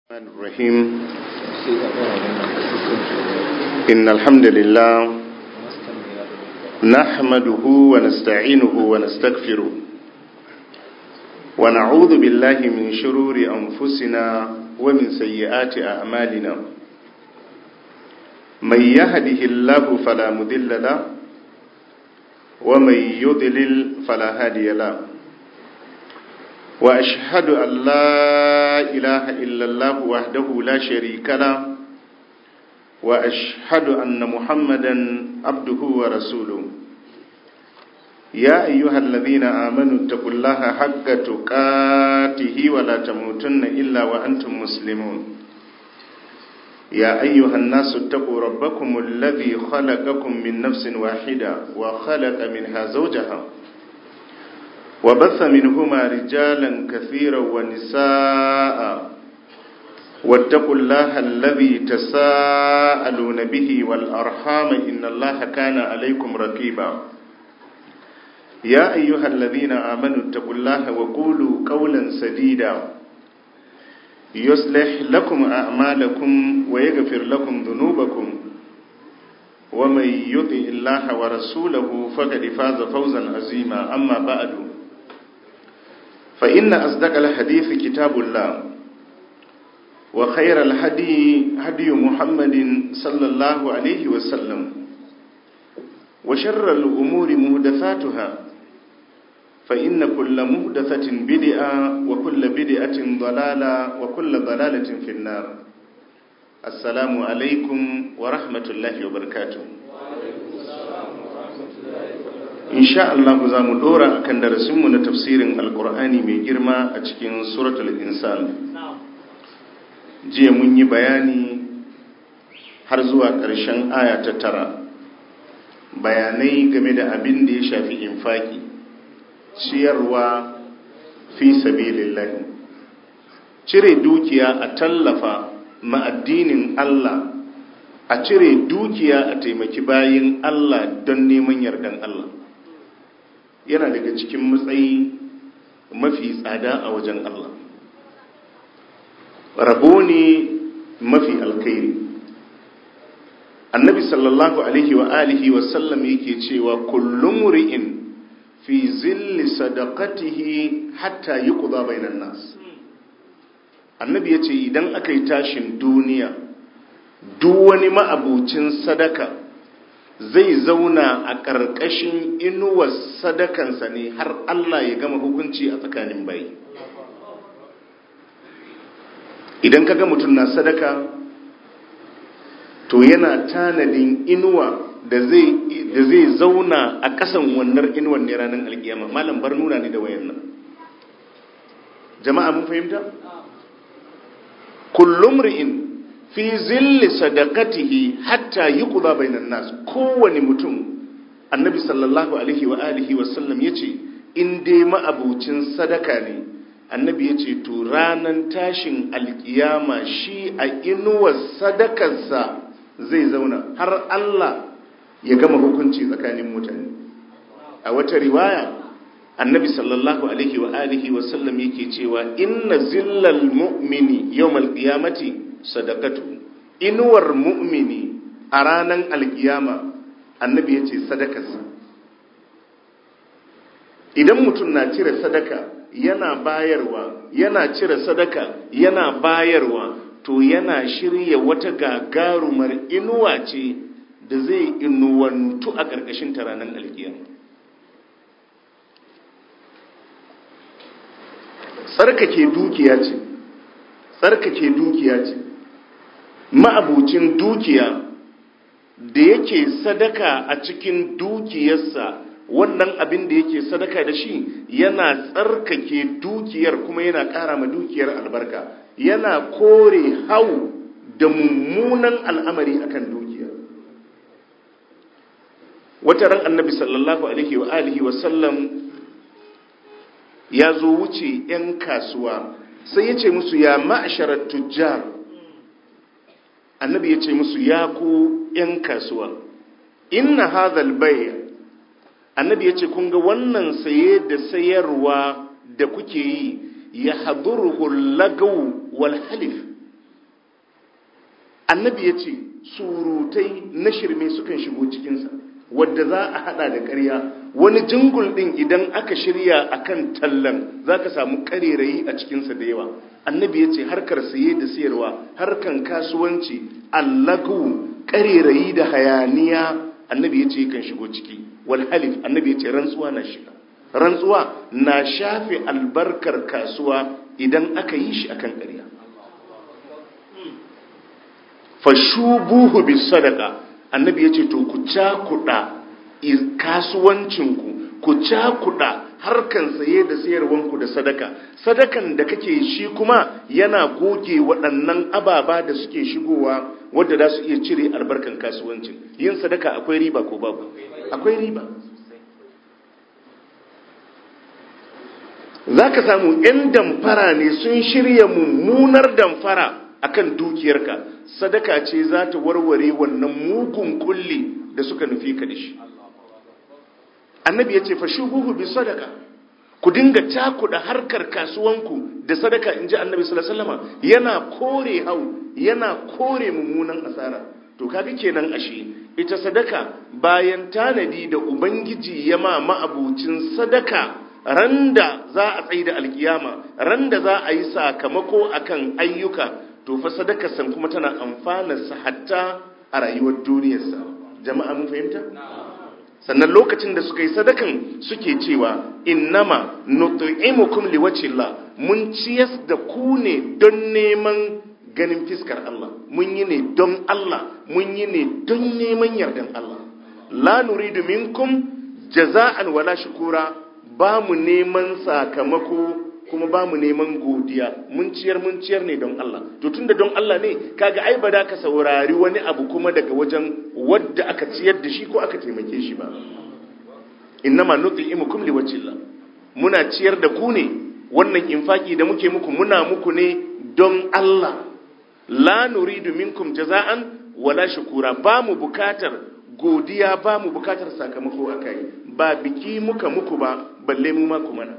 الرحمن الرحيم إن الحمد لله نحمده ونستعينه ونستغفره ونعوذ بالله من شرور أنفسنا ومن سيئات أعمالنا من يهده الله فلا مذل له ومن يضلل فلا هادي له وأشهد أن لا إله إلا الله وحده لا شريك له وأشهد أن محمدا عبده ورسوله يا أيها الذين آمنوا اتقوا الله حق تقاته ولا تموتن إلا وأنتم مسلمون يا أيها الناس اتقوا ربكم الذي خلقكم من نفس واحدة وخلق منها زوجها وبث منهما رجالا كثيرا ونساء واتقوا الله الذي تساءلون به والأرحام إن الله كان عليكم رقيبا يا أيها الذين آمنوا اتقوا الله وقولوا قولا سديدا يصلح لكم أعمالكم ويغفر لكم ذنوبكم ومن يطع الله ورسوله فقد فاز فوزا عظيما أما بعد فإن أصدق الحديث كتاب الله وخير الهدي هدي محمد صلى الله عليه وسلم وشر الأمور مهدثاتها فإن كل مهدثة بدعة وكل بدعة ضلالة وكل ضلالة في النار السلام عليكم ورحمة الله وبركاته insha Allah za mu dora akan darasinmu na tafsirin alkur'ani mai girma a cikin suratul insan jiya mun yi bayani har zuwa ƙarshen aya ta tara bayanai game da abin da ya shafi infaki ciyarwa fi sabilillahi cire dukiya a tallafa ma'addinin Allah a cire dukiya a taimaki bayin Allah don neman yardan Allah yana daga cikin matsayi mafi tsada a wajen Allah rabo ne mafi alkhairi annabi sallallahu alaihi wa alihi wa sallam yake cewa kullum ri'in fi zilli sadaqatihi hatta yuqda bainan nas annabi yace idan aka yi tashin duniya duk wani ma'abucin sadaka zai zauna a ƙarƙashin inuwar sadakansa ne har Allah ya gama hukunci a tsakanin bayi idan kaga mutum na sadaka to yana tanadin inuwa da zai zauna a ƙasan wannan inuwar ne ranar alkiyama malam bar nuna ne da wayan nan jama'a mun fahimta kullum ri'in fi zilli sadaqatihi hatta yuqda bainan nas kowani mutum annabi sallallahu alaihi wa alihi wa sallam yace in dai ma'abucin sadaka ne annabi yace to ranan tashin alkiyama shi a inuwar sadakarsa zai zauna har Allah ya gama hukunci tsakanin mutane a wata riwaya annabi sallallahu alaihi wa alihi wa sallam yake cewa inna zillal mu'mini yawmal qiyamati sadakatu inuwar mu'mini a ranar alkiyama annabi ya ce sadakarsa idan mutum na cire sadaka yana bayarwa yana cire sadaka yana bayarwa to yana shirya wata gagarumar inuwa ce da zai inuwantu a ƙarƙashin ta ranar alkiyama tsarkake dukiya ce tsarkake dukiya ce ma'abucin dukiya da yake sadaka a cikin dukiyarsa wannan abin da yake sadaka da shi yana tsarkake dukiyar kuma yana ƙara ma dukiyar albarka yana kore hau da mummunan al'amari akan dukiya wata ran annabi sallallahu alaihi wa alihi wa sallam ya zo wuce 'yan kasuwa sai ya ce musu ya ma'asharar tujjar annabi ya ce musu ya ku ‘yan kasuwa inna hadhal bai annabi ya ce kun ga wannan saye da sayarwa da kuke yi ya haduruhu lagaw wal halif annabi ya ce surutai na shirme sukan shigo cikinsa wadda za a hada da ƙarya wani jingul ɗin idan aka shirya akan tallan za ka samu ƙarerayi a cikinsa da yawa annabi ya ce harkar saye da sayarwa harkan kasuwanci allagu ƙarerayi da hayaniya annabi ya ce kan shigo ciki wal halif annabi ya ce rantsuwa na shiga rantsuwa na shafe albarkar kasuwa idan aka yi shi akan ƙarya fashubuhu bis sadaka annabi ya ce to ku cakuɗa kasuwancinku ku cakuɗa harkan saye da sayarwanku da sadaka sadakan da kake shi kuma yana goge waɗannan ababa da suke shigowa wadda za su iya cire albarkan kasuwancin yin sadaka akwai riba ko babu akwai riba za ka samu 'yan damfara ne sun shirya mummunar damfara akan dukiyarka sadaka ce za ta warware wannan mugun kulli da suka nufi ka da shi annabi ya ce fa shubuhu bi sadaka ku dinga takuda harkar kasuwanku da sadaka inji annabi sallallahu alaihi wasallam yana kore hau yana kore mummunan asara to kaga kenan ashe ita sadaka bayan tanadi da ubangiji ya ma ma'abucin sadaka randa za a tsaye da alkiyama randa za a yi sakamako akan ayyuka to fa sadakar san kuma tana amfanarsa hatta a rayuwar duniyarsa jama'a mun fahimta sannan lokacin da suka yi sadakan suke cewa innama nut'imukum liwajhillah mun ciyas da ku ne don neman ganin fiskar Allah mun yi ne don Allah mun yi ne don neman yardan Allah la nuridu minkum jaza'an wala shukura ba mu neman sakamako kuma ba mu neman godiya mun ciyar mun ciyar ne don Allah to tunda don Allah ne kaga ai ba da ka saurari wani abu kuma daga wajen wadda aka ciyar da shi ko aka taimake shi ba innama nuti'imukum liwajhillah muna ciyar da ku ne wannan infaki da muke muku muna muku ne don Allah la nuridu minkum jaza'an wala shukura ba mu bukatar godiya ba mu bukatar sakamako akai ba biki muka muku ba balle mu ma ku mana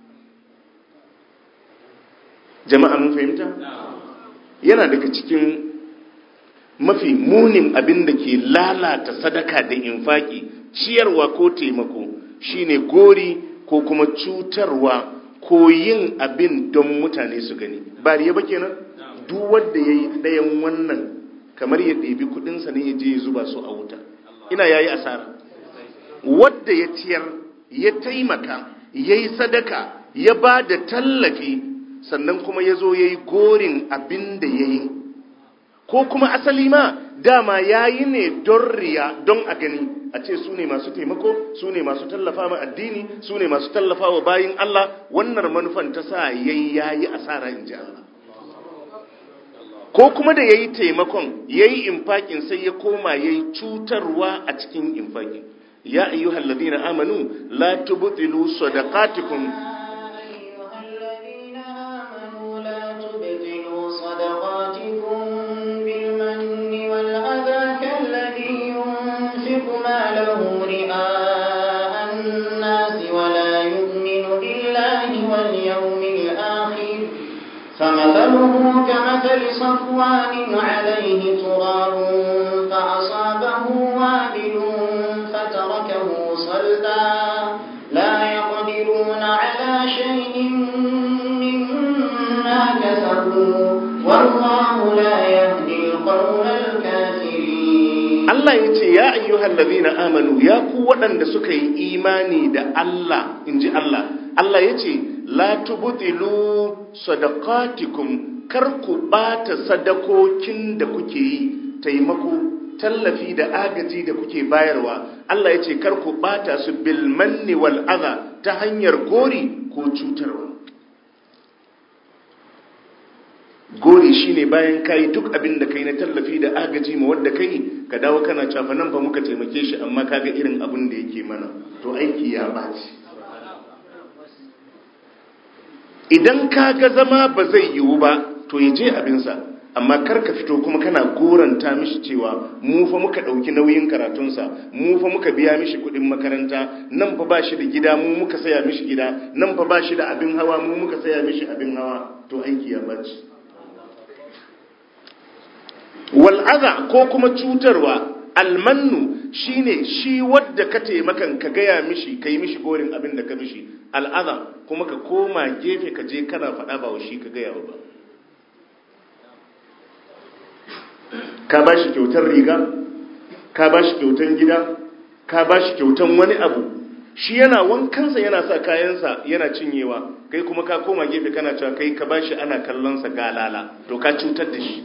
jama'a mun fahimta yana daga cikin mafi munin abin da ke lalata sadaka da infaki ciyarwa ko taimako shine gori ko kuma cutarwa ko yin abin don mutane su gani ba riya ba kenan duk wanda yayi ɗayan wannan kamar ya ɗebi kuɗinsa ne ya je ya zuba su a wuta ina yayi asara wadda ya ciyar ya taimaka yayi sadaka ya ba da tallafi sannan kuma ya zo ya yi gorin abin da ya yi ko kuma asali ma dama ya yi ne don riya don a gani a ce su ne masu taimako su ne masu tallafa ma addini su ne masu tallafa wa bayin Allah wannan manufan ta sa ya yi ya yi asara in ji Allah ko kuma da ya yi taimakon ya yi infakin sai ya koma ya yi cutarwa a cikin infakin ya ayyuhal ladina amanu la tubtilu sadaqatikum له رئاء الناس ولا يؤمن بالله واليوم الآخر فمثله كمثل صفوان عليه تراب فأصابه وابل فتركه صلدا لا يقدرون على شيء مما كسبوا والله لا يهدي القوم الكافرين Allah ya ce ya ayyuhal ladhina amanu ya ku waɗanda suka yi imani da Allah inji Allah Allah ya ce la tubtilu sadaqatikum kar ku bata sadakokin da kuke yi taimako tallafi da agaji da kuke bayarwa Allah ya ce kar ku bata su bil manni wal adha ta hanyar gori ko cutarwa gori shine bayan kai duk abin da kai na tallafi da agaji ma wanda kai ka dawo kana cafa nan fa muka taimake shi amma kaga irin abin da yake mana to aiki ya baci idan kaga zama ba zai yiwu ba to ya je abinsa amma kar ka fito kuma kana goranta mishi cewa mu fa muka ɗauki nauyin karatunsa mu fa muka biya mishi kuɗin makaranta nan fa ba shi da gida mu muka saya mishi gida nan fa ba shi da abin hawa mu muka saya mishi abin hawa to aiki ya baci wal wal'aza ko kuma cutarwa almannu shine shi wadda ka taimakan ka gaya mishi ka yi mishi gorin abin da ka mishi al'aza kuma ka koma gefe ka je kana faɗa ba wa shi ka gaya ba ka ba shi kyautar riga ka ba shi kyautar gida ka ba shi kyautar wani abu shi yana wankansa yana sa kayansa yana cinyewa kai kuma ka koma gefe kana cewa kai ka ba shi ana kallonsa galala to ka cutar da shi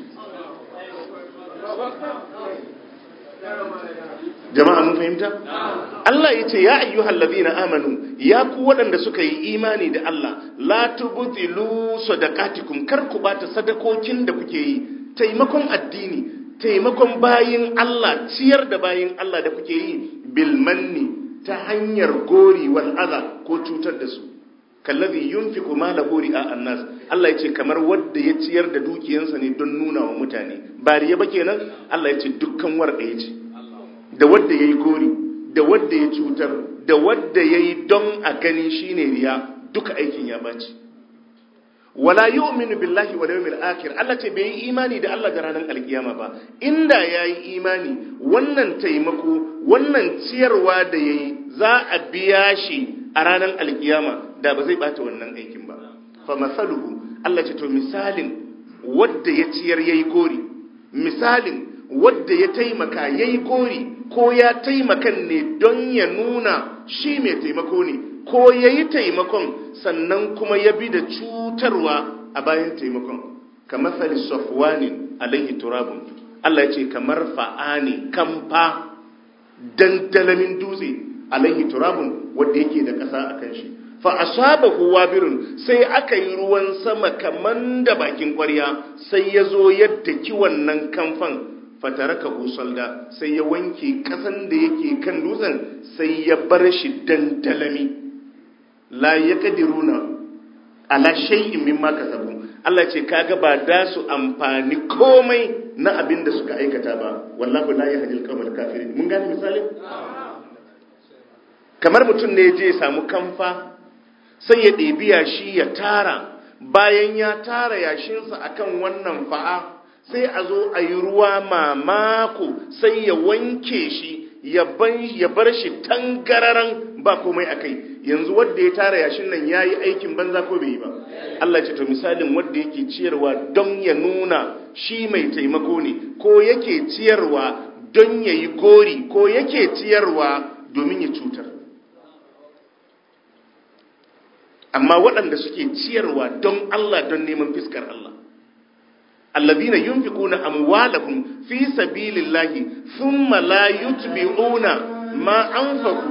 jama'a mun fahimta Allah ya ce ya ayyuhal ladina amanu ya ku waɗanda suka yi imani da Allah la tubtilu sadaqatikum kar ku bata sadakokin da kuke yi taimakon addini taimakon bayin Allah ciyar da bayin Allah da kuke yi bil manni ta hanyar gori wal adha ko cutar da su kallazi yunfiqu malahu ri'a annas Allah yace kamar wanda ya ciyar da dukiyansa ne don nuna wa mutane ba riya ba kenan Allah yace dukkan war ɗaya ce da wanda yayi gori da wanda ya cutar da wanda yayi don a gani shine riya duka aikin ya baci wala yu'minu billahi wal yawmil akhir Allah ce bai yi imani da Allah da ranar alkiyama ba inda yayi imani wannan taimako wannan ciyarwa da yayi za a biya shi a ranar alkiyama da ba zai bata wannan aikin ba fa masaluhu Allah ce to misalin wanda ya ciyar yayi gori misalin wanda ya taimaka yayi gori ko ya taimakan ne don ya nuna shi mai taimako ne ko yayi taimakon sannan kuma ya bi da cutarwa a bayan taimakon kamar sali safwanin alaihi turabun Allah ya ce kamar fa'ani kamfa dandalamin dutse alaihi turabun wanda yake da ƙasa a kan shi fa asabahu wabirun sai aka yi ruwan sama kaman da bakin ƙwarya sai ya zo yadda ki wannan kamfan fataraka husalda sai ya wanke ƙasan da yake kan dutsen sai ya bar shi dandalami la yaqdiruna ala shay'in mimma kasabu Allah ce kaga ba da su amfani komai na abin da suka aikata ba wallahu la yahdil qawmal kafirin mun gane misalin kamar mutum ne je samu kamfa sai ya ɗebi yashi ya tara bayan ya tara yashinsa akan wannan fa'a sai a zo a yi ruwa mamako sai ya wanke shi ya bar shi tangararan ba komai a kai yanzu wadda ya tara yashin nan ya yi aikin banza ko bai yi ba Allah ce to misalin wadda yake ciyarwa don ya nuna shi mai taimako ne ko yake ciyarwa don ya yi gori ko yake ciyarwa domin ya cutar amma waɗanda suke ciyarwa don Allah don neman fiskar Allah alladhina yunfiquna amwalahum fi sabilillahi thumma la yutbi'una ma anfaqu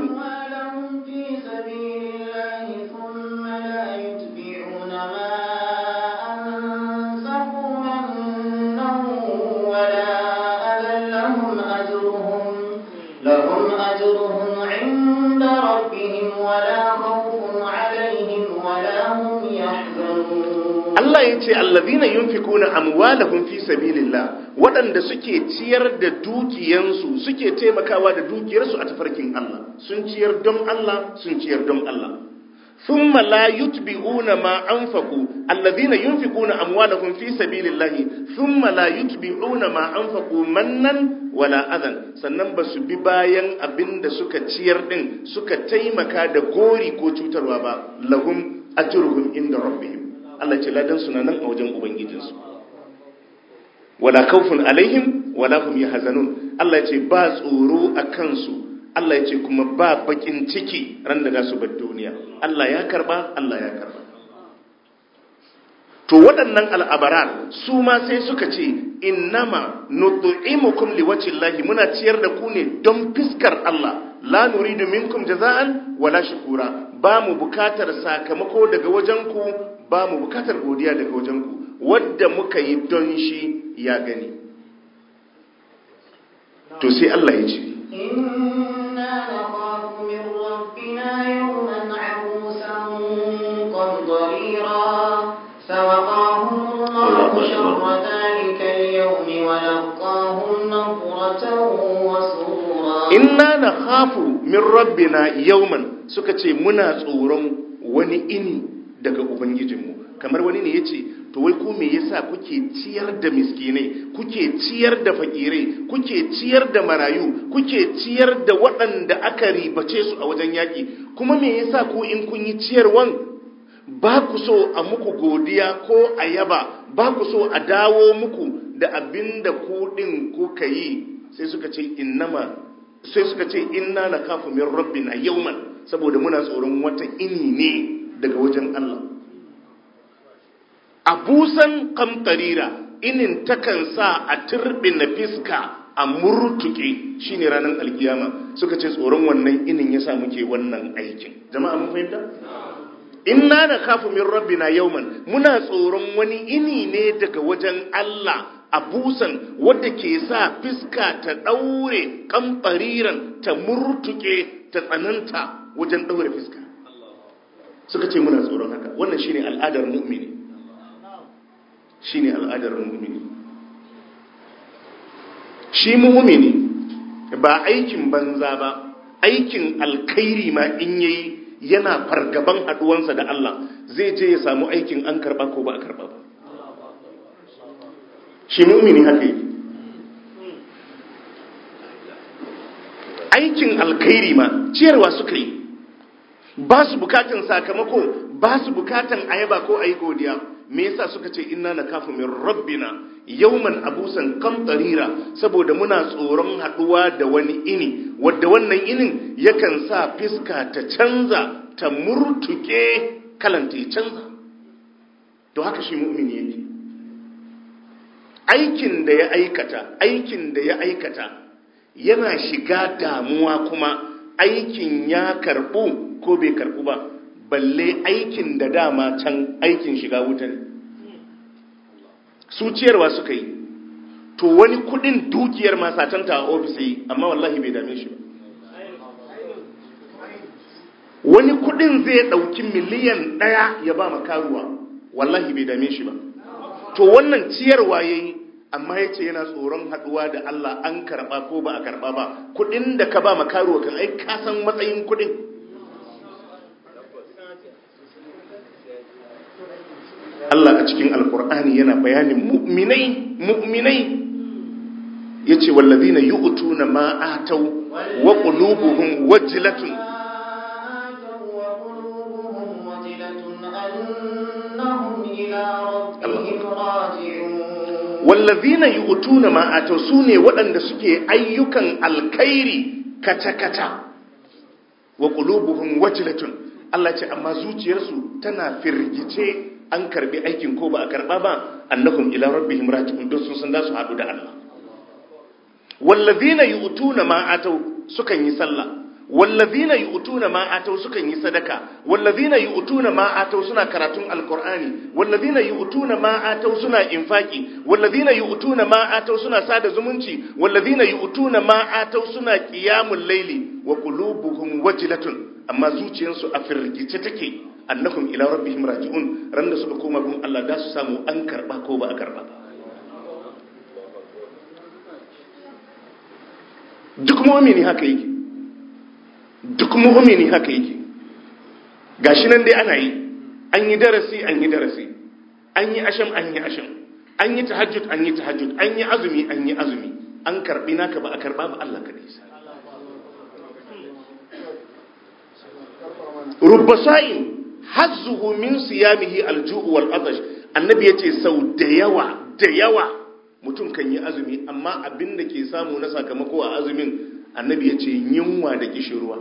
لهم أجرهم عند ربهم ولا خوف عليهم ولا هم يحزنون Allah ya ce allazina yunfikuna amwalahum fi sabilillah waɗanda suke ciyar da dukiyansu suke taimakawa da dukiyarsu a tafarkin Allah sun ciyar don Allah sun ciyar don Allah thumma la yutbi'una ma anfaqu allazina yunfikuna amwalahum fi sabilillah thumma la yutbi'una ma anfaqu mannan wala adan sannan ba su bi bayan abinda suka ciyar din suka taimaka da gori ko cutarwa ba lahum ajruhum inda rabbihim Allah ce ladan suna nan a wajen ubangijinsu wala kaufun alaihim wala hum yahzanun Allah ce ba tsoro a kansu Allah ya ce kuma ba bakin ciki ran da za su bar duniya Allah ya karba Allah ya karba to waɗannan al'abarar su ma sai suka ce innama nut'imukum liwajhillahi muna ciyar da ku ne don fiskar Allah la nuridu minkum jaza'an wala shukura ba mu bukatar sakamako daga wajenku ba mu bukatar godiya daga wajenku wadda muka yi don shi ya gani to sai Allah ya ce إنا نخاف من ربنا يوما عبوسا قمطريرا فوقاهم الله شر ذلك اليوم ولقاهم نظرة وسرورا inna na hafu min rabbina yauman suka ce muna tsoron wani ini daga ubangijinmu kamar wani ne ya ce to wai ku me yasa kuke ciyar da miskinai kuke ciyar da fakirai kuke ciyar da marayu kuke ciyar da waɗanda aka ribace su a wajen yaƙi kuma me yasa ku in kun yi ciyarwan ba ku so a muku godiya ko a yaba ba ku so a dawo muku da abin da ku ɗin kuka yi sai suka ce innama sai suka ce inna na kafu min rabbina yawman saboda muna tsoron wata ini ne daga wajen Allah abusan kamtarira inin takan sa a na fiska a murtuke shine ranar alkiyama suka ce tsoron wannan inin yasa muke wannan aikin jama'a mun fahimta inna na kafu min rabbina yawman muna tsoron wani ini ne daga wajen Allah abusan wadda ke sa fiska ta daure kamfariran ta murtuke ta tsananta wajen daure fiska suka ce muna tsoron haka wannan shine al'adar mu'mini shine al'adar mu'mini shi mu'mini ba aikin banza ba aikin alkhairi ma in yayi yana fargaban haduwansa da Allah zai je ya samu aikin an karba ko ba a karba ba shi mu'mini haka yake aikin alkhairi ma ciyarwa suka yi ba su bukatan sakamako ba su bukatan ayaba ko ayi godiya me yasa suka ce inna nakafu min rabbina yawman abusan kamtarira saboda muna tsoron haduwa da wani ini wadda wannan inin yakan sa fiska ta canza ta murtuke kalanta ya canza to haka shi mu'mini yake aikin da ya aikata aikin da ya aikata yana shiga damuwa kuma aikin ya karbu ko bai karbu ba balle aikin da dama can aikin shiga wuta ne su ciyarwa suka yi to wani kudin dukiyar masatanta a ofis yi amma wallahi bai dame shi ba wani kudin zai dauki miliyan daya ya ba makaruwa wallahi bai dame shi ba to wannan ciyarwa yayi amma yace yana tsoron haduwa da Allah an karba ko ba a karba ba kudin da ka ba makaruwa kan ai ka san matsayin kudin Allah a cikin alkur'ani yana bayanin mu'minai mu'minai yace wallazina yu'tuna ma atau wa qulubuhum wajlatun wallazina yu'tuna ma atau sune waɗanda suke ayyukan alkhairi kata-kata wa qulubuhum wajlatun Allah ce amma zuciyarsu tana firgice an karbi aikin ko ba a karba ba annahum ila rabbihim raji'un don sun san da su hadu da Allah wallazina yu'tuna ma atau sukan yi sallah wallazina yu'tuna ma atau sukan yi sadaka wallazina yu'tuna ma atau suna karatun alqur'ani wallazina yu'tuna ma atau suna infaki wallazina yu'tuna ma atau suna sada zumunci wallazina yu'tuna ma atau suna qiyamul layli wa qulubuhum wajlatun amma zuciyarsu a firgice take annahum ila rabbihim raji'un ran da suka koma gun Allah da su samu an karba ko ba a karba duk mu'mini haka yake duk mu'mini haka yake gashi nan dai ana yi an yi darasi an yi darasi an yi asham an yi asham an yi tahajjud an yi tahajjud an yi azumi an yi azumi an karbi naka ba a karba ba Allah kadai sai rubba sa'in hazzuhu min siyamihi alju'u wal atash annabi yace sau da yawa da yawa mutum kan yi azumi amma abin da ke samu na sakamako a azumin annabi yace yunwa da kishirwa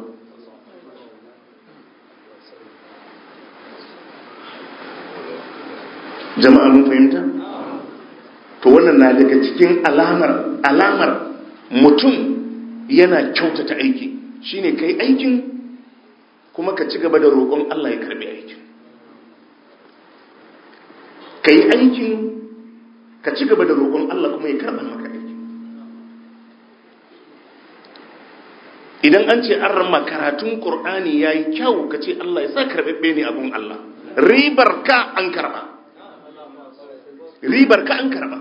jama'a mun fahimta to wannan na daga cikin alamar alamar mutum yana kyautata aiki shine kai aikin kuma ka ci gaba da roƙon Allah ya karbi aikin ka yi aikin ka ci gaba da roƙon Allah kuma ya karɓa maka aikin idan an ce an rama karatun ƙur'ani ya yi kyau ka ce Allah ya sa karɓaɓɓe ne abun Allah ribar ka an karɓa ribar ka an karɓa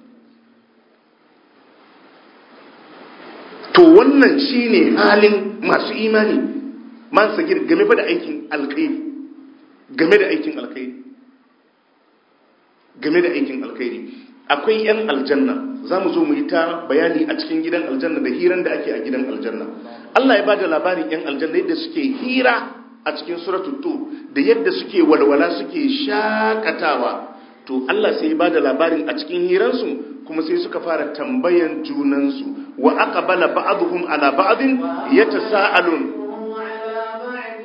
to wannan shine halin masu imani man sagir game da aikin alkhairi game da aikin alkhairi game da aikin alkhairi akwai 'yan aljanna za mu zo mu yi ta bayani a cikin gidan aljanna da hiran da ake a gidan aljanna Allah ya ba da labarin 'yan aljanna yadda suke hira a cikin suratul tur da yadda suke walwala suke shakatawa to Allah sai ya ba da labarin a cikin hiransu kuma sai suka fara tambayan junansu wa aqbala ba'dhum ala ba'din yatasaalun هم على بعد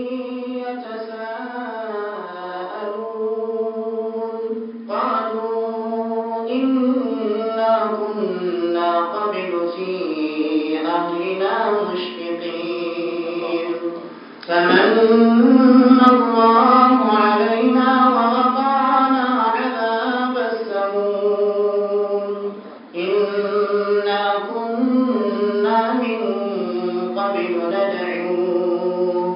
يتساءلون قالوا إنا كنا قبل في أهلنا مشفقين فمن الله علينا ووقعنا عذاب السموم إنا كنا من قبل ندعوه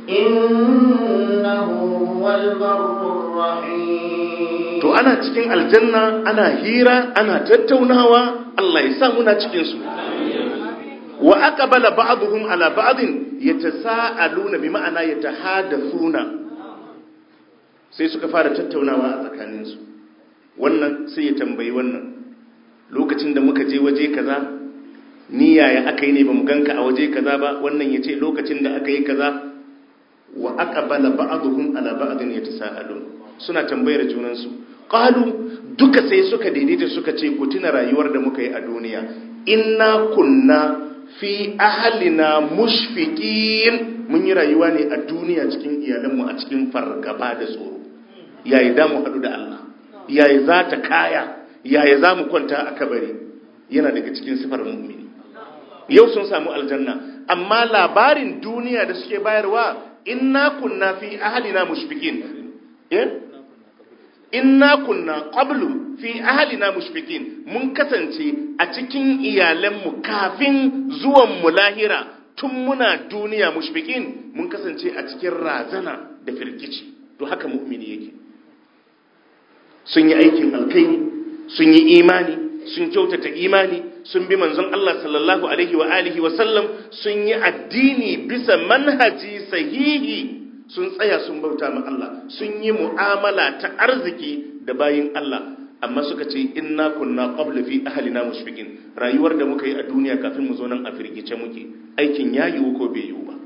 إنه هو البر الرحيم to ana cikin aljanna ana hira ana tattaunawa Allah ya sa muna cikin su wa aqbala ba'dhum ala ba'din yatasaaluna bi ma'ana yatahadathuna sai suka fara tattaunawa a tsakanin su wannan sai ya tambayi wannan lokacin da muka je waje kaza ni yaya aka yi ne bamu ganka a waje kaza ba wannan yace lokacin da aka yi kaza wa aqbala ba'dhum ala ba'din yatasaalun suna tambayar junan su qalu duka sai suka daidaita suka ce ku tuna rayuwar da muka yi a duniya inna kunna fi ahlina mushfiqin mun yi rayuwa ne a duniya cikin iyalanmu a cikin fargaba da tsoro yayi da mu hadu da Allah yayi za ta kaya yayi za mu kwanta a kabari yana daga cikin sifar mu'mini yau sun samu aljanna amma labarin duniya da suke bayarwa inna kunna fi ahlina mushfiqin eh inna kunna qablu fi ahlina mushfiqin mun kasance a cikin iyalanmu kafin zuwan mu lahira tun muna duniya mushfiqin mun kasance a cikin razana da firgici to haka mu'mini yake sun yi aikin alkai sun yi imani sun kyautata imani sun bi manzon Allah sallallahu alaihi wa alihi wa sallam sun yi addini bisa manhaji sahihi sun tsaya sun bauta ma Allah sun yi mu'amala ta arziki da bayin Allah amma suka ce inna kunna qabla fi ahlina mushfiqin rayuwar da muka yi a duniya kafin mu zo nan a firgice muke aikin ya yiwu ko bai yiwu ba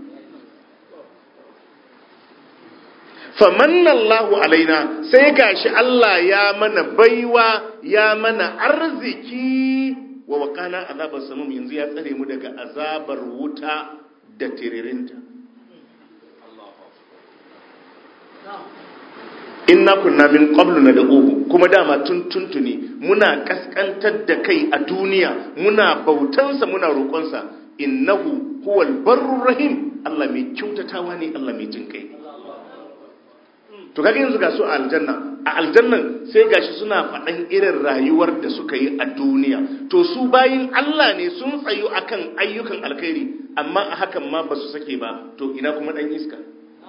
famanna Allahu alaina sai gashi Allah ya mana baiwa ya mana arziki wa waqana azabar samum yanzu ya tsare mu daga azabar wuta da tiririnta inna kunna min qablu nad'uhu kuma dama tun tuntuni muna kaskantar da kai a duniya muna bautansa muna roƙonsa innahu huwal barrur rahim Allah mai kyautatawa ne Allah mai jin kai to kaga yanzu ga su a aljanna a aljannan sai gashi suna faɗan irin rayuwar da suka yi a duniya to su bayin Allah ne sun tsayu akan ayyukan alkhairi amma a hakan ma ba su sake ba to ina kuma dan iska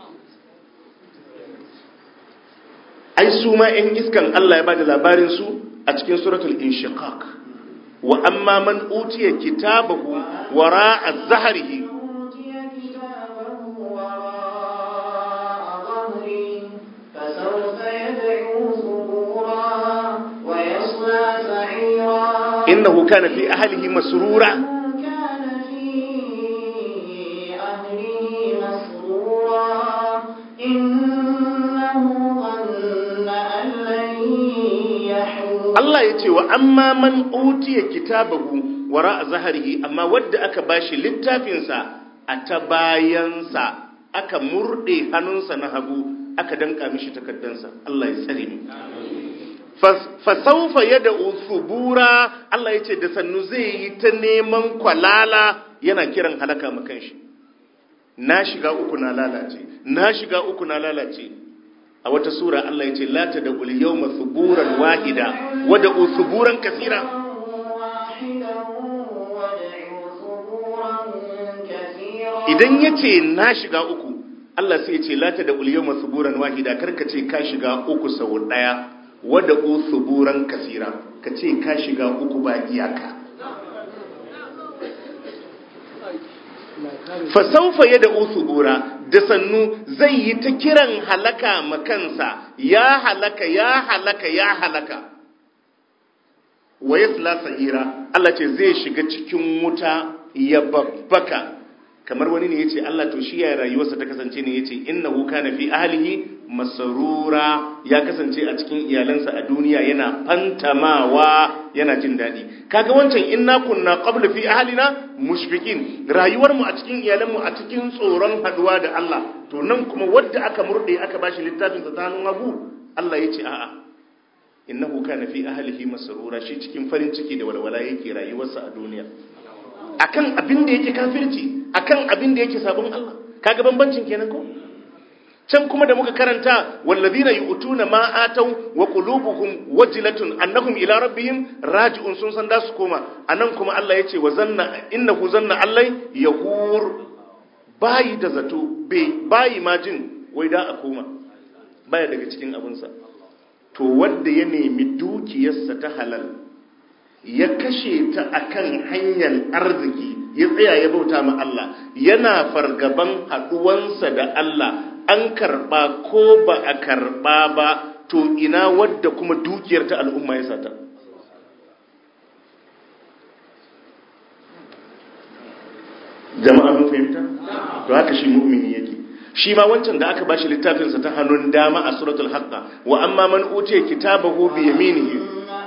ai su ma ‘yan iskan Allah ya ba da labarinsu a cikin suratul inshiqaq wa amma man utiya kitabahu wara a zaharihi أوتي كتابه وراء ظهره فسوف يدعو ثبورا ويصلى سعيرا innahu kana fi ahlihi masrura كان في أهله مسرورا إنه ظن أن لن يحور Allah ya ce wa amma man utiya kitabahu wara a zaharihi amma wadda aka bashi littafinsa a ta bayansa aka murɗe hannunsa na hagu aka danka mishi takaddansa Allah ya tsare mu fasaufa yada usubura Allah ya ce da sannu zai yi ta neman kwalala yana kiran halaka makan shi na shiga uku na lalace na shiga uku na lalace a wata sura Allah ya ce la ta da ul yawma suburan wahida wa da usuburan kasira واحدا وادعوا ثبورا كثيرا idan ya ce na shiga uku Allah sai ya ce la ta da ul yawma suburan wahida karka ce ka shiga uku sau daya wa da usuburan kasira ka ce ka shiga uku ba iyaka fa sawfa yad'u subura da sannu zai yi ta kiran halaka makansa ya halaka ya halaka ya halaka wa yasla sa'ira Allah ce zai shiga cikin wuta ya babbaka kamar wani ne yace Allah to shi ya rayuwarsa ta kasance ne yace innahu kana fi ahlihi masarura ya kasance a cikin iyalansa a duniya yana fantamawa yana jin daɗi kaga wancan inna kunna qabla fi ahlina mushfiqin rayuwar mu a cikin iyalan mu a cikin tsoron haduwa da Allah to nan kuma wanda aka murde aka bashi littafin sa ta hannun hagu Allah yace a'a innahu kana fi ahlihi masarura shi cikin farin ciki da walwala yake rayuwarsa a duniya akan abin da yake kafirci akan abin da yake sabon Allah kaga bambancin kenan ko can kuma da muka karanta wallazina yu'tuna ma atau wa qulubuhum wajilatun annahum ila rabbihim raji'un sun san da su koma anan kuma Allah yace wa zanna innahu zanna allai yahur bayi da zato bai bayi ma jin wai da a koma baya daga cikin abinsa to wanda ya nemi dukiyarsa ta halal ya kashe ta akan hanyar arziki ya tsaya ya bauta ma Allah yana fargaban haduwansa da Allah an karba ko ba a karba ba to ina wadda kuma dukiyar ta al'umma ya sata jama'a mun fahimta to haka shi mu'mini yake shi ma wancan da aka bashi littafinsa ta hannun dama a suratul haqqa wa amma man utiya kitabahu bi yaminihi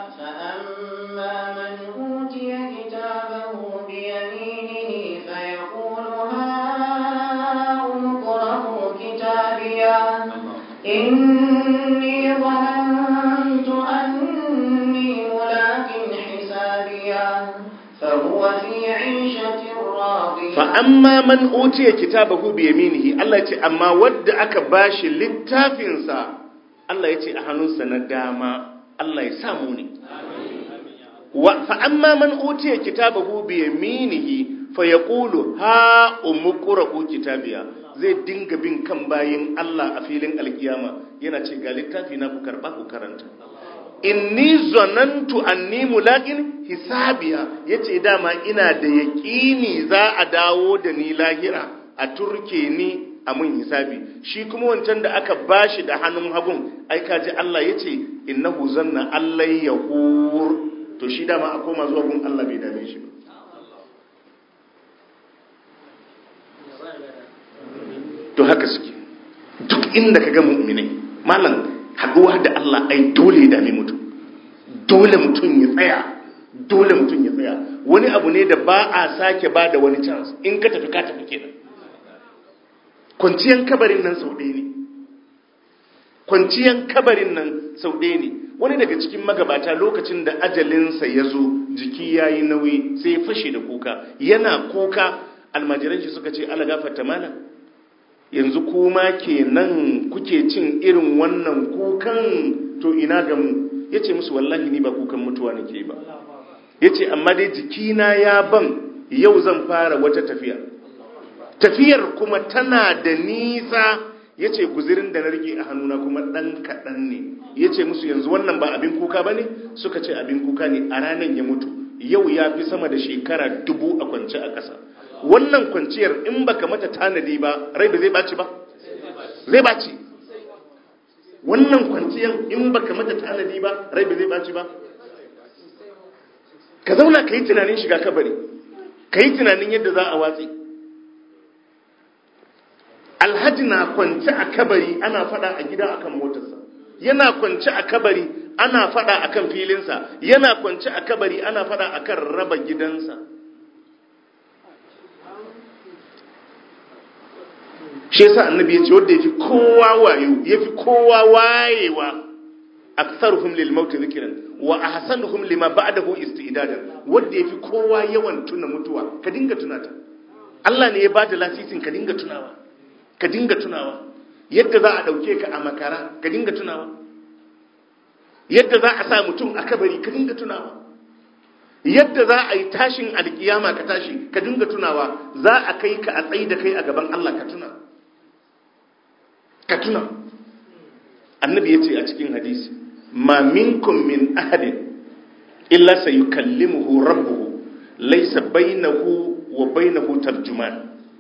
إني ظننت أني ملاك حسابيا فهو في عيشة راضية فأما من أوتي كتابه بيمينه الله يتي أما ود أكا باشي للتافنسا الله يتي أهنوسا نداما الله يساموني فأما من أوتي كتابه بيمينه فيقول ها أمقرأ كتابيا zai dinga bin kan bayin Allah a filin alkiyama yana ce ga littafi na ku karba ku karanta inni zanantu anni mulaqin hisabiya yace dama ina da yaqini za a dawo da ni lahira a turke ni a mun hisabi shi kuma wancan da aka bashi da hannun hagun ai kaji Allah yace innahu zanna allai yahur to shi dama a koma zuwa gun Allah bai dame shi ba to haka suke duk inda ka ga mu'minai malam haduwa da Allah ai dole ya dame mutum dole mutum ya tsaya dole mutum ya tsaya wani abu ne da ba a sake ba da wani chance in ka tafi ka tafi kenan kwanciyan kabarin nan sau ɗaya ne kwanciyan kabarin nan sau ɗaya ne wani daga cikin magabata lokacin da ajalinsa ya zo jiki ya yi nauyi sai ya fashe da kuka yana kuka almajiran shi suka ce ala gafarta malam yanzu kuma kenan kuke cin irin wannan kukan to ina ga mu yace musu wallahi ni ba kukan mutuwa nake ba yace amma dai jikina ya ban yau zan fara wata tafiya tafiyar kuma tana da nisa yace guzirin da na rike a hannuna kuma dan kadan ne yace musu yanzu wannan ba abin kuka bane suka ce abin kuka ne a ranan ya mutu yau ya fi sama da shekara dubu a kwance a ƙasa wannan kwanciyar in baka mata tanadi ba rai ba zai baci ba zai baci wannan kwanciyar in baka mata tanadi ba rai ba zai baci ba ka zauna ka yi tunanin shiga kabari ka yi tunanin yadda za a watsi alhaji na kwanci a kabari ana fada a gida akan motarsa yana kwanci a kabari ana fada akan filinsa yana kwanci a kabari ana fada akan raba gidansa shi yasa annabi yace wanda yafi kowa wayo yafi kowa wayewa aktharuhum lil maut dhikran wa ahsanuhum lima ba'dahu isti'dadan wanda yafi kowa yawan tuna mutuwa ka dinga tunata Allah ne ya bada lasisin ka dinga tunawa ka dinga tunawa yadda za a dauke ka a makara ka dinga tunawa yadda za a sa mutum a kabari ka dinga tunawa yadda za a yi tashin alkiyama ka tashi ka dinga tunawa za a kai ka a tsayi da kai a gaban Allah ka tuna ka tuna annabi ya ce a cikin hadisi ma minkum min ahadin illa sayukallimuhu rabbuhu laysa bainahu wa bainahu tarjuman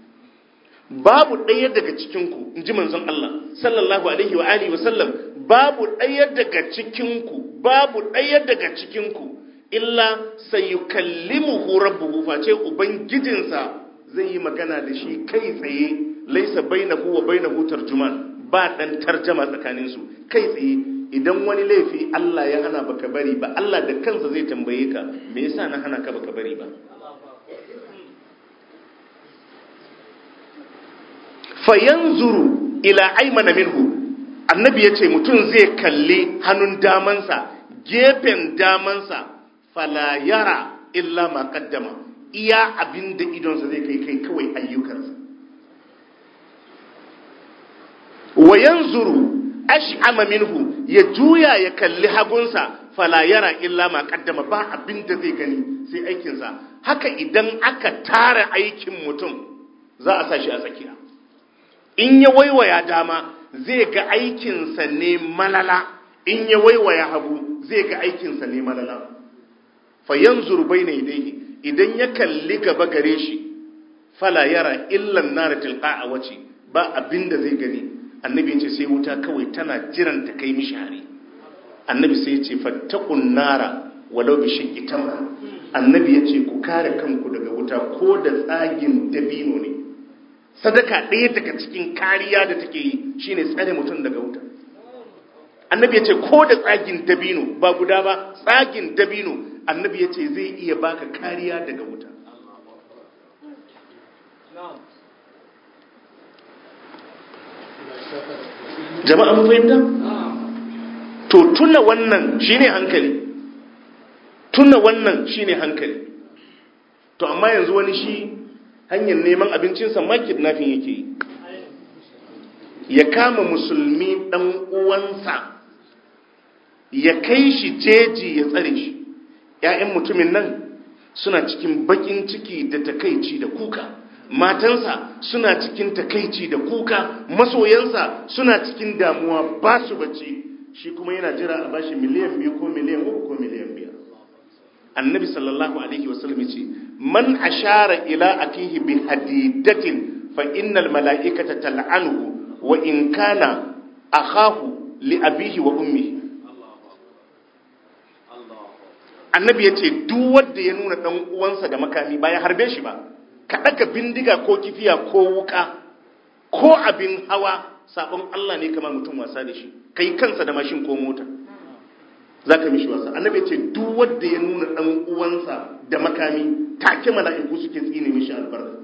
babu ɗaya daga cikinku in ji manzon Allah sallallahu alaihi wa alihi wasallam babu ɗaya daga cikinku babu ɗaya daga cikinku illa sayukallimuhu rabbuhu face ubangijinsa zai yi magana da shi kai tsaye laisa bainahu wa bainahu tarjuman ba dan tarjama tsakanin su kai tsaye idan wani laifi Allah ya hana baka bari ba Allah da kansa zai tambaye ka me yasa na hana ka baka bari ba fayanzuru ila aymana minhu annabi yace mutum zai kalli hannun damansa gefen damansa fala yara illa ma qaddama iya abinda idonsa zai kai kai kawai ayyukansa wa yanzuru ash'ama minhu ya juya ya kalli hagunsa fala yara illa ma qaddama ba abinda zai gani sai aikinsa haka idan aka tara aikin mutum za a sa shi a tsakiya in ya waiwaya dama zai ga aikinsa ne malala in ya waiwaya hagu zai ga aikinsa ne malala fa yanzuru bayna yadayhi idan ya kalli gaba gare shi fala yara illan nar tilqa wace ba abinda zai gani annabi yace sai wuta kawai tana jiran ta kai mishi hari annabi sai yace fattaqun nara walau bi shiqqi tamra annabi yace ku kare kanku daga wuta ko da tsagin dabino ne sadaka ɗaya daga cikin kariya da take yi shine tsare mutum daga wuta annabi ya ce ko da tsagin dabino ba guda ba tsagin dabino annabi ya ce zai iya baka kariya daga wuta jama'a mun fahimta to tuna wannan shine hankali tuna wannan shine hankali to amma yanzu wani shi hanyar neman abincinsa ma kidnapping yake yi ya kama musulmi ɗan uwansa ya kai shi jeji ya tsare shi ‘ya'yan mutumin nan suna cikin bakin ciki da takaici da kuka matansa suna cikin takaici da kuka masoyansa suna cikin damuwa ba su bacci shi kuma yana jira a bashi miliyan biyu ko miliyan uku ko miliyan biyar annabi sallallahu alaihi wasallam ce man ashara ila akihi bi hadidatin fa innal mala'ikata tal'anuhu wa in kana akhahu li abihi wa ummihi annabi yace duk wanda ya nuna dan uwansa da makami ba ya harbe shi ba ka daga bindiga ko kifiya ko wuka ko abin hawa sabon Allah ne kamar mutum wasa da shi kai kansa da mashin ko mota zaka mishi wasa annabi yace duk wanda ya nuna dan uwansa da makami take mala'iku suke tsine mishi albarka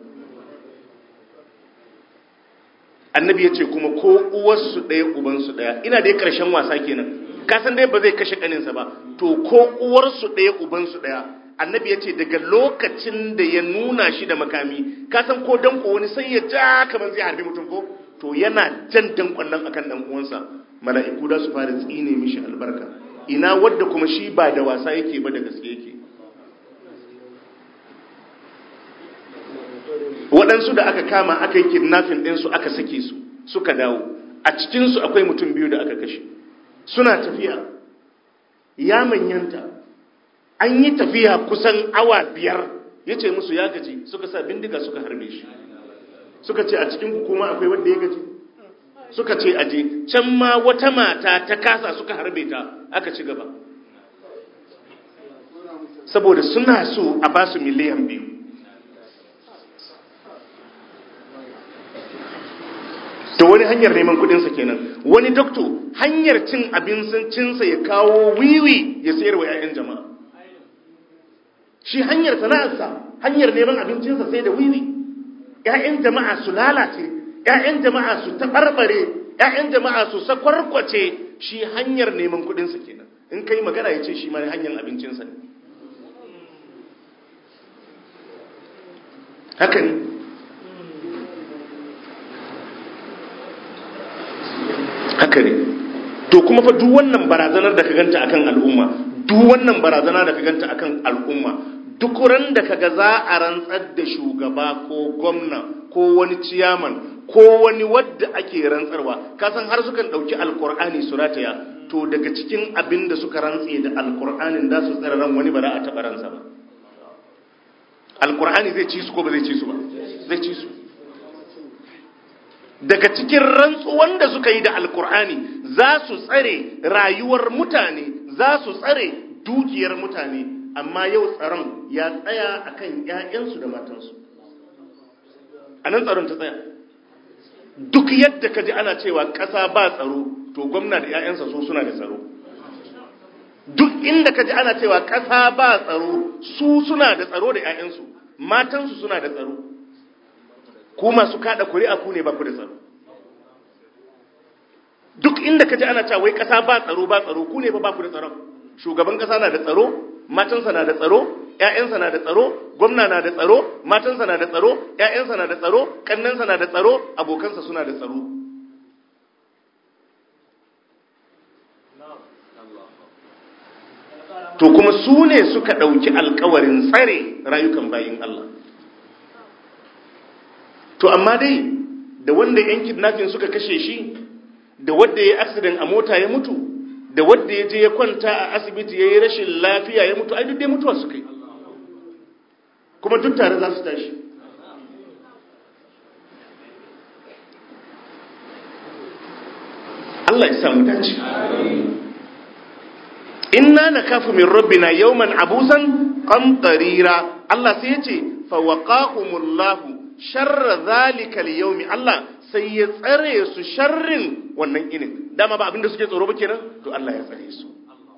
annabi ya ce kuma ko uwarsu ɗaya ubansu ɗaya ina dai ƙarshen wasa kenan kasan dai ba zai kashe ƙaninsa ba to ko uwarsu ɗaya ubansu ɗaya annabi ya ce daga lokacin da ya nuna shi da makami kasan ko danko wani sai ya ja kamar zai harbi mutum ko to yana jan dankon nan akan dan uwansa mala'iku da su fara tsine mishi albarka ina wadda kuma shi ba da wasa yake ba da gaske yake waɗansu da aka kama aka yi kidnapping ɗinsu aka sake su suka dawo a cikinsu akwai mutum biyu da aka kashe suna tafiya ya manyanta an yi tafiya kusan awa biyar ya ce musu ya gaji suka sa bindiga suka harbe shi suka ce a cikin hukuma akwai wanda ya gaji suka ce aje can ma wata mata ta kasa suka harbe ta aka ci gaba saboda suna so a basu miliyan biyu to wani hanyar neman kudinsa kenan wani dokto hanyar cin abincinsa ya kawo wiwi ya sayar wa 'ya'yan jama'a shi hanyar sana'arsa hanyar neman abincinsa sai da wiwi 'ya'yan jama'a su lalace 'ya'yan jama'a su taɓarɓare 'ya'yan jama'a su sakwarkwace shi hanyar neman kudinsa kenan in kai magana ya ce shi ma hanyar abincinsa ne haka ne haka ne to kuma fa duk wannan barazanar da ka ganta akan al'umma duk wannan barazana da ka ganta akan al'umma duk ran da kaga za a rantsar da shugaba ko gwamna ko wani ciyaman ko wani wadda ake rantsarwa kasan har sukan dauki alkur'ani su rataya to daga cikin abin da suka rantse da alkur'anin da su tsara ran wani ba za a taɓa ransa ba alkur'ani zai ci su ko ba zai ci su ba zai ci su daga cikin rantsuwan da suka yi da alkur'ani za su tsare rayuwar mutane za su tsare dukiyar mutane amma yau tsaron ya tsaya akan ƴaƴansu da matansu a nan tsaron ta tsaya duk yadda ka ji ana cewa ƙasa ba tsaro to gwamna da ƴaƴansa so suna da tsaro duk inda ka ji ana cewa ƙasa ba tsaro su suna da tsaro da ƴaƴansu matansu suna da tsaro ku masu kada kuri'a ku ne ba ku da tsaro duk inda ka ji ana cewa wai ƙasa ba tsaro ba tsaro ku ne ba ba ku da tsaron shugaban ƙasa na da tsaro matansa na da tsaro ƴaƴansa na da tsaro gwamna na da tsaro matansa na da tsaro ƴaƴansa na da tsaro kannansa na da tsaro abokansa suna da tsaro to kuma su ne suka ɗauki alkawarin tsare rayukan bayin Allah to amma dai da wanda yan kidnapping suka kashe shi da wanda ya accident a mota ya mutu da wanda ya je ya kwanta a asibiti ya yi rashin lafiya ya mutu ai duk dai mutuwa suka yi kuma duk tare za su tashi Allah ya samu dace inna nakafu min rabbina yawman abusan qamtarira Allah sai ya ce fa waqahumullahu sharra zalika al-yawmi Allah sai ya tsare su sharrin wannan inin dama ba abinda suke tsoro ba kenan to Allah ya tsare su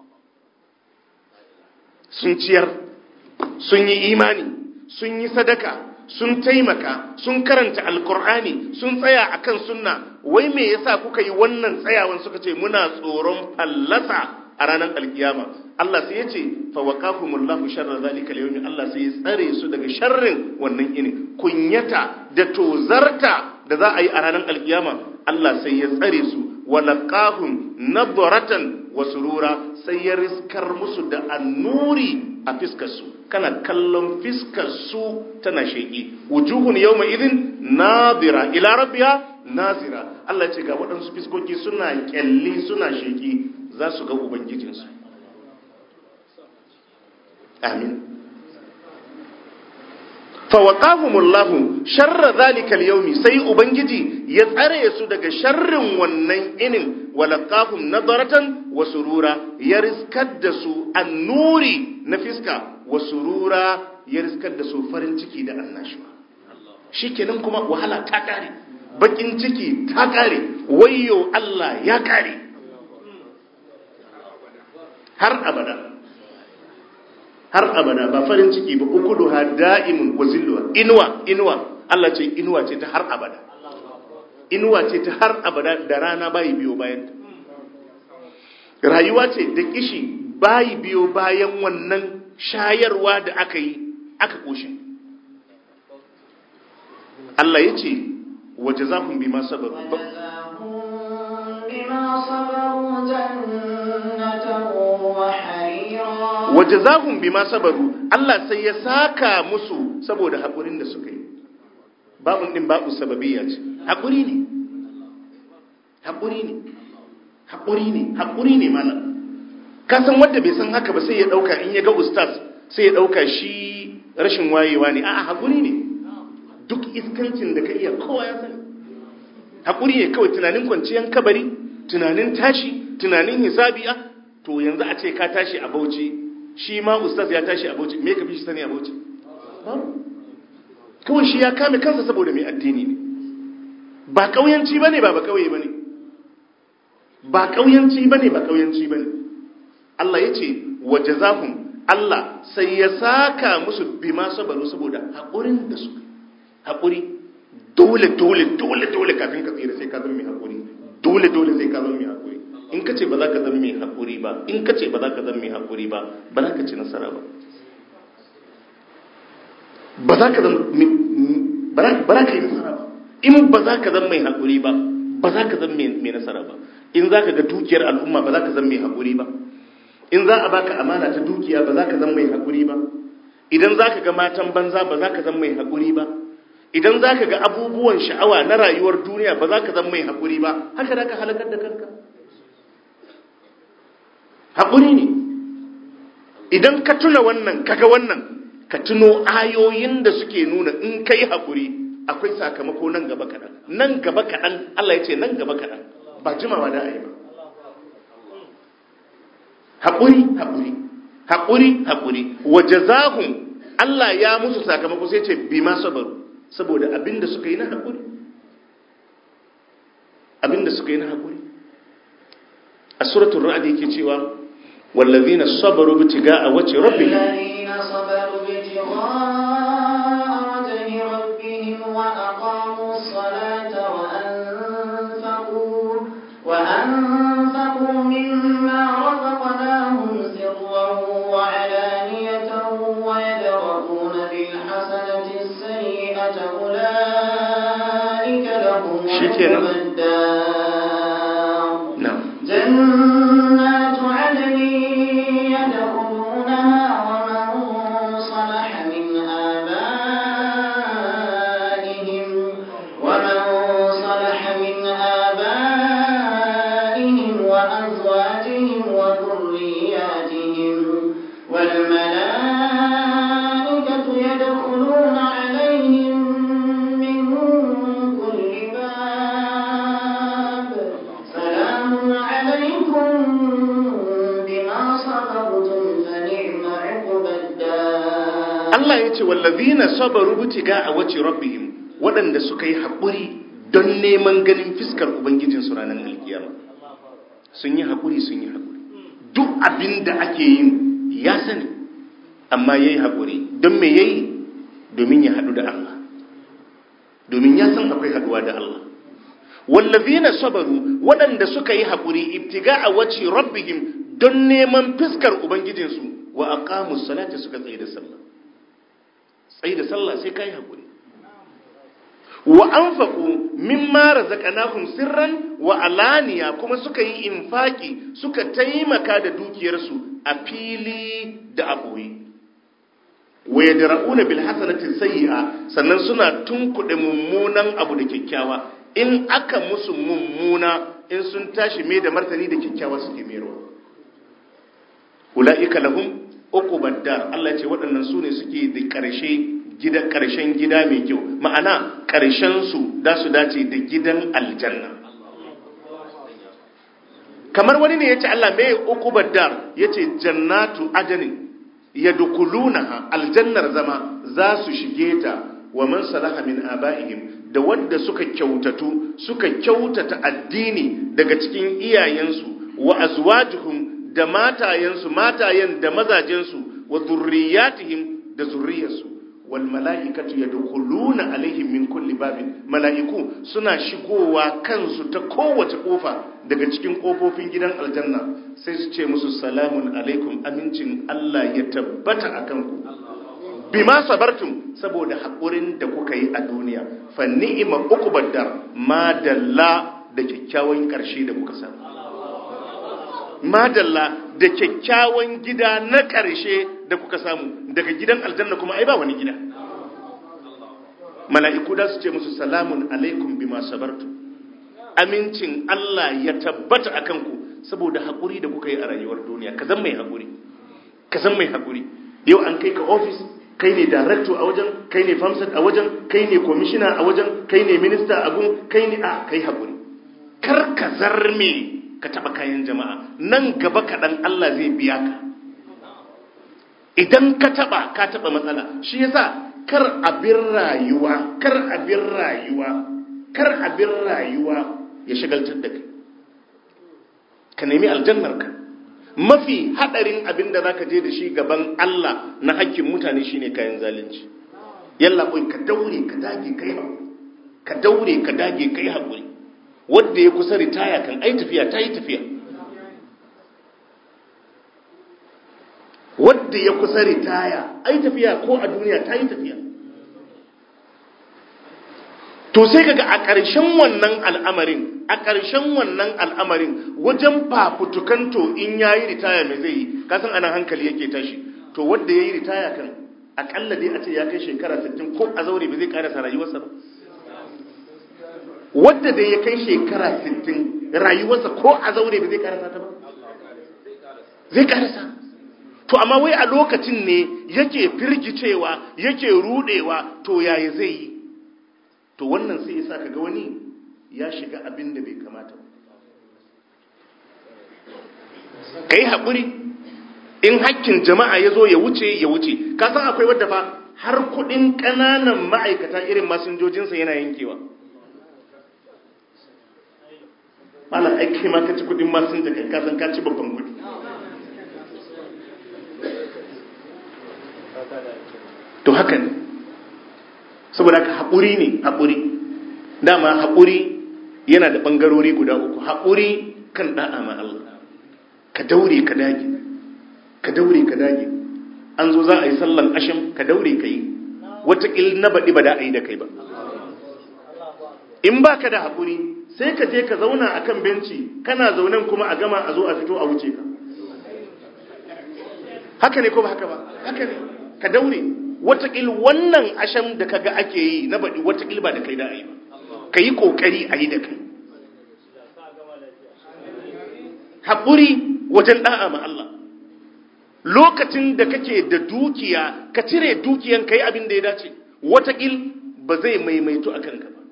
sun ciyar sun yi imani sun yi sadaka sun taimaka sun karanta alkur'ani sun tsaya akan sunna wai me yasa kuka yi wannan tsayawan suka ce muna tsoron fallasa a ranar alkiyama Allah sai ya ce fa waqahumullahu sharra zalika al Allah sai ya tsare su daga sharrin wannan ini kunyata da tozarta da za a yi a ranar alkiyama Allah sai ya tsare su walaqahum nadratan wa surura sai ya riskar musu da annuri a fiskar su kana kallon fiskar su tana sheki wujuhun yawma idin nadira ila rabbiha nazira Allah ya ce ga waɗansu fiskoki suna kyalli suna sheki za su ga Ubangijinsu. Amin. Fawaƙahumullahu sharra zalikal yaumi sai Ubangiji ya tsare su daga sharrin wannan inin walaqahum nadaratan wa surura ya riskar da su annuri na fiska wa surura ya riskar da su farin ciki da annashuwa shikenan kuma wahala ta kare bakin ciki ta kare wayyo Allah ya kare har abada har abada ba farin ciki ba ukulu ha da'imun wa zilluha inuwa inuwa Allah ce inuwa ce ta har abada inuwa ce ta har abada da rana bayi biyo bayan ta rayuwa ce da kishi bayi biyo bayan wannan shayarwa da aka yi aka koshi Allah ya ce waje zafin bi ma sabaru waje zahun bi ma sabaru Allah sai ya saka musu saboda haƙurin da suka yi babun ɗin babu sababiyya ce haƙuri ne haƙuri ne haƙuri ne haƙuri ne mana ka san wanda bai san haka ba sai ya ɗauka in ya ga ustaz sai ya ɗauka shi rashin wayewa ne a'a haƙuri ne duk iskancin da ka iya kowa ya sani haƙuri ne kawai tunanin kwanciyar kabari tunanin tashi tunanin hisabi a to yanzu a ce ka tashi a bauchi shi ma ustaz ya tashi a bauchi me ka fi shi sani a bauchi kawai shi ya kame kansa saboda mai addini ne ba ƙauyanci ba ne ba ba ƙauye ba ne ba ƙauyanci ba ne ba ƙauyanci ba ne Allah ya ce wa jazahum Allah sai ya saka musu bima sabaru saboda haƙurin da su haƙuri dole dole dole dole kafin ka tsira sai ka zama mai haƙuri dole dole sai ka zama mai haƙuri in ka ce ba za ka zama mai haƙuri ba in ka ce ba za ka zama mai haƙuri ba ba za ka ci nasara ba ba za ka zama ba za ka yi nasara ba in ba za ka zama mai haƙuri ba ba za ka zama mai nasara ba in za ka ga dukiyar al'umma ba za ka zama mai haƙuri ba in za a baka amana ta dukiya ba za ka zama mai haƙuri ba idan za ka ga matan banza ba za ka zama mai haƙuri ba idan za ka ga abubuwan sha'awa na rayuwar duniya ba za ka zama mai haƙuri ba haka da ka halakar da kanka haƙuri ne idan ka tuna wannan kaga wannan ka tuno ayoyin da suke nuna in ka yi haƙuri akwai sakamako nan gaba kaɗan nan gaba kaɗan Allah ya ce nan gaba kaɗan ba jimawa da a yi ba haƙuri haƙuri haƙuri haƙuri wa jazahum Allah ya musu sakamako sai ce bi ma sabaru saboda abinda suka yi na haƙuri abinda suka yi na haƙuri a suratul ra'd yake cewa wallazina sabaru bitiga'a wajhi rabbihim الذين صبروا ابتغاء وجه ربهم وأقاموا الصلاة وأنفقوا وأنفقوا مما رزقناهم سرا وعلانية ويدرؤون بالحسنة السيئة أولئك لهم شكرا. عقبى الدار na'am جنات عدن يدخلونها ومن صلح من آبائهم ومن صلح من آبائهم وأزواجهم وذرياتهم والملائكة يدخلون عليهم من كل باب سلام عليكم بما صبرتم فنعم عقبى الدار Allah ya ce wallazina sabaru bitiga a wace rabbihim waɗanda suka yi haƙuri don neman ganin fiskar ubangijin su ranar alkiyama sun yi haƙuri sun yi haƙuri duk abin da ake yin ya sani amma ya yi haƙuri don me ya yi domin ya haɗu da Allah domin ya san akwai haɗuwa da Allah wallazina sabaru waɗanda suka yi haƙuri ibtiga a wace rabbihim don neman fiskar ubangijinsu wa aqamus salata suka tsaye da sallah tsaye da sallah sai kai hakuri wa anfaqu mimma razaqnahum sirran wa alaniya kuma suka yi infaki suka taimaka da dukiyarsu a fili da aboye wa yadra'una bil hasanati sayyi'a sannan suna tunkuɗe mummunan abu da kyakkyawa in aka musu mummuna in sun tashi mai da martani da kyakkyawa suke mayarwa ula'ika lahum uqubad dar Allah ce waɗannan su ne suke da ƙarshe gida ƙarshen gida mai kyau ma'ana ƙarshen su da su dace da gidan aljanna kamar wani ne yace Allah mai uqubad dar yace jannatu adnin yadkhulunaha aljannar zama za su shige ta wa man salaha min aba'ihim da wadda suka kyautatu suka kyautata addini daga cikin iyayensu wa azwajuhum da matayensu matayen da mazajensu wa zurriyatihim da zurriyarsu wal mala'ikatu yadkhuluna alaihim min kulli babin mala'iku suna shigowa kansu ta kowace kofa daga cikin kofofin gidan aljanna sai su ce musu salamun alaikum amincin Allah ya tabbata akan ku bima sabartum saboda haƙurin da kuka yi a duniya fa ni'ima uqbad dar madalla da kyakkyawan ƙarshe da kuka samu madalla da kyakkyawan gida na ƙarshe da kuka samu daga gidan aljanna kuma ai ba wani gida mala'iku da su ce musu salamun alaikum bima sabartu amincin Allah ya tabbata a kanku saboda haƙuri da kuka yi a rayuwar duniya ka zan mai haƙuri ka zan mai haƙuri yau an kai ka ofis kai ne director a wajen kai ne famsat a wajen kai ne commissioner a wajen kai ne minister a gun kai ne a kai haƙuri kar ka zarme ka taba kayan jama'a nan gaba kaɗan Allah zai biya ka idan ka taba ka taba matsala shi yasa kar abin rayuwa kar abin rayuwa kar abin rayuwa ya shagaltar da kai ka nemi aljannar ka mafi hadarin abin da zaka je da shi gaban Allah na hakkin mutane shine kayan zalunci yalla koi ka daure ka dage kai ka daure ka dage kai hakuri wadda ya kusa ritaya kan ai tafiya ta yi tafiya wadda ya kusa ritaya ai tafiya ko a duniya ta yi tafiya to sai kaga a ƙarshen wannan al'amarin a ƙarshen wannan al'amarin wajen fafutukan to in ya yi ritaya mai zai yi kasan anan hankali yake tashi to wadda ya yi ritaya kan akalla dai a ce ya kai shekara 60 ko a zaure ba zai ƙarasa rayuwarsa ba wadda da ya kai shekara 60 rayuwarsa ko a zaure ba zai karasa ta ba zai karasa to amma wai a lokacin ne yake firgicewa yake rudewa to yaya zai yi to wannan sai ya sa kaga wani ya shiga abin da bai kamata ka yi haƙuri in hakkin jama'a ya zo ya wuce ya wuce ka san akwai wadda fa har kuɗin ƙananan ma'aikata irin masinjojinsa yana yankewa malam aiki ma ka ci kuɗin masinja kai kasan ka ci babban kuɗi to haka ne saboda ka haƙuri ne haƙuri dama haƙuri yana da ɓangarori guda uku haƙuri kan ɗa'a ma Allah ka daure ka dage ka daure ka dage an zo za a yi sallan ashim ka daure ka yi wataƙil na baɗi ba da a yi da kai ba in ba ka da haƙuri sai ka je ka zauna a kan benci kana zaunen kuma a gama a zo a fito a wuce ka haka ne ko ba haka ba haka ne ka daure watakil wannan asham da kaga ake yi na baɗi watakil ba da kai da a yi ba ka yi ƙoƙari a yi da kai haƙuri wajen ɗa'a ma Allah lokacin da kake da dukiya ka cire dukiyan ka yi abin da ya dace watakil ba zai maimaito a kanka ba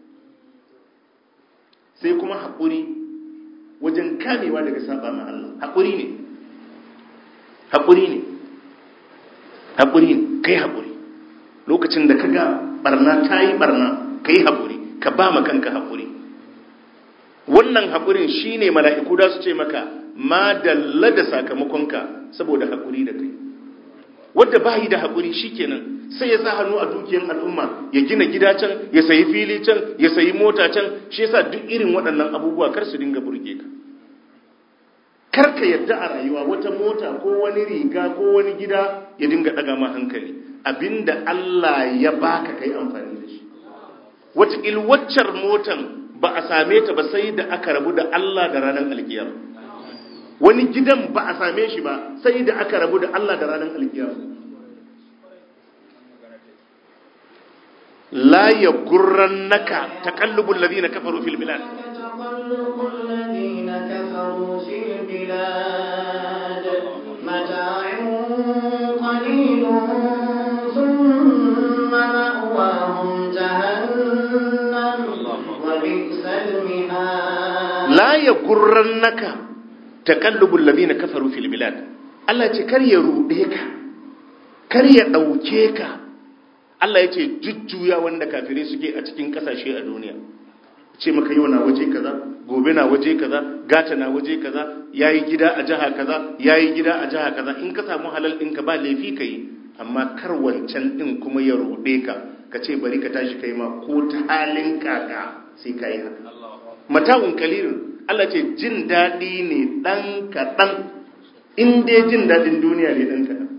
sai kuma haƙuri wajen kamewa daga saba ma Allah haƙuri ne haƙuri ne haƙuri ne kai haƙuri lokacin da ka ga barna ta yi barna ka yi haƙuri ka ba ma kanka haƙuri wannan haƙurin shi ne mala'iku da su ce maka ma dalla da sakamakonka saboda haƙuri da kai wadda ba yi da haƙuri shi kenan sai ya sa hannu a dukiyar al'umma ya gina gida can ya sayi fili can ya sayi mota can shi yasa duk irin waɗannan abubuwa kar su dinga burge ka kar ka yadda a rayuwa wata mota ko wani riga ko wani gida ya dinga ɗaga ma hankali abinda Allah ya baka kai amfani da shi wataƙil waccar motan ba a same ta ba sai da aka rabu da Allah da ranar alkiyar wani gidan ba a same shi ba sai da aka rabu da Allah da ranar alkiyar la ya gurran naka taƙallubun ladina kafaru fil bilad تقلب الذين كفروا في البلاد متاع قليل ثم مأواهم جهنم وبئس المهاد la ya gurran naka taƙallubun ladina kafaru fil bilad Allah ce kar ya ruɗe ka kar ya ɗauke ka Allah ya ce jujjuya wanda kafirai suke a cikin ƙasashe a duniya ce maka yau na waje kaza gobe na waje kaza gata na waje kaza yayi gida a jiha kaza yayi gida a jiha kaza in ka samu halal ɗinka ba laifi ka yi amma kar wancan ɗin kuma ya ruɗe ka ka ce bari ka tashi kai ma ko ta halin kaka sai ka yi haka mata'un kalilun Allah ce jin daɗi ne ɗan kaɗan in dai jin daɗin duniya ne ɗan kaɗan